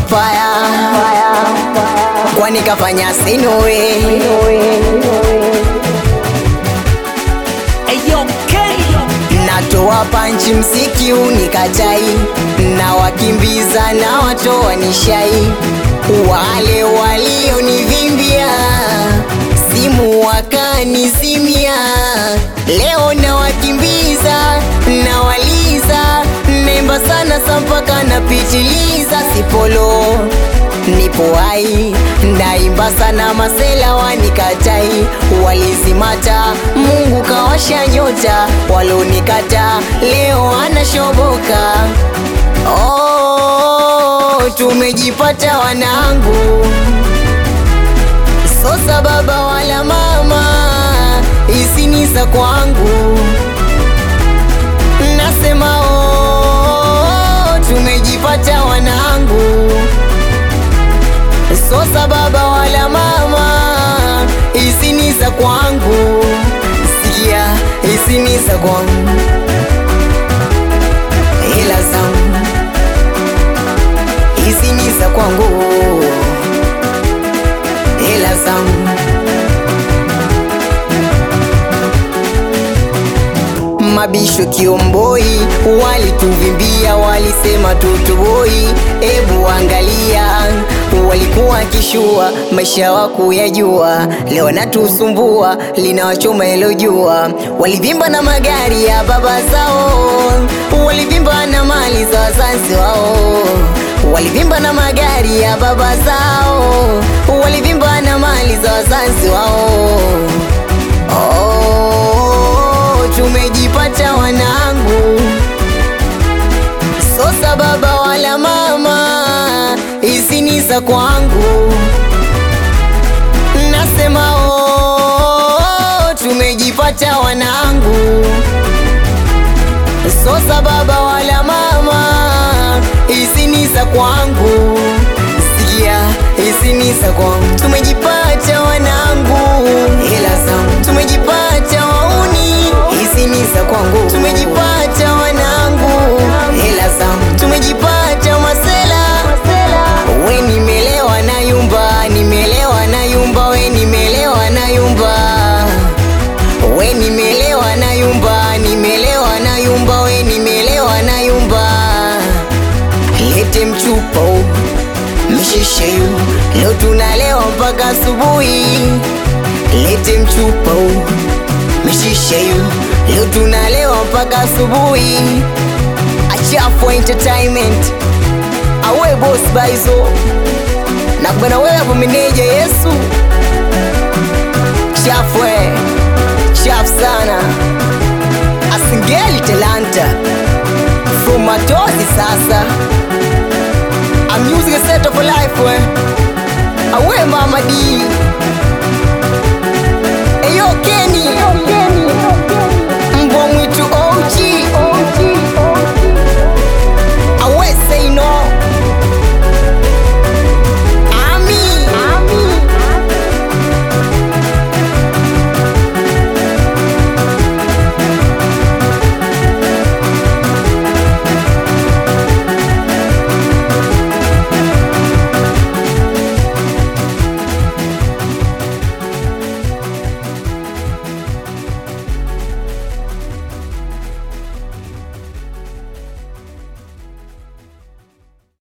faya kwani kafanya sinowe natoa panchi mziki unikatai na wakimbiza na watoa nishai wale walionivimbia simu wakanizimia leo na wakimbiza na waliza naimba sana sampaka napitiliza sipolo nipo hai naimba sana masela wanikatai walizimata mungu kawasha nyota walonikata leo anashoboka oh, tumejipata wanangu sosa baba wala mama isinisa kwangu nasema oh, tumejipata wanangu sosa baba wala mama isinisa kwangu sikia isinisa kwangu hela zangu isinisa kwangu hela zangu mabisho kiomboi walituvimbia walisema tutuboi ebu angalia walikuwa kishua maisha wako yajua leo natusumbua linawachoma ilo jua walivimba na magari ya baba zao walivimba na mali za wazazi wao walivimba na magari ya baba zao walivimba na mali za wazazi wao oh, tumejipata wanangu sosa baba wala mama isinisa kwangu nasema oh, tumejipata wanangu sosa baba wala mama isinisa kwangu sikia isinisa kwangu tumejipata wanangu hela zangu tumejipata wauni isinisa kwangu tumejipata wanangu hela zangu tumejipata masela we nimelewa na yumba nimelewa na yumba we nimelewa na yumba we nimelewa na yumba nimelewa na yumba we nimelewa na yumba lete mchupa huu, mshishe yu leo tunalewa mpaka asubuhi lete mchupa huu, mshishe yu leo tunalewa mpaka asubuhi achafu entertainment awe boss baizo na bwana wewe hapo meneja Yesu chafwe chafu sana asingeli talanta from matozi sasa I'm using a set of a life we awe mama D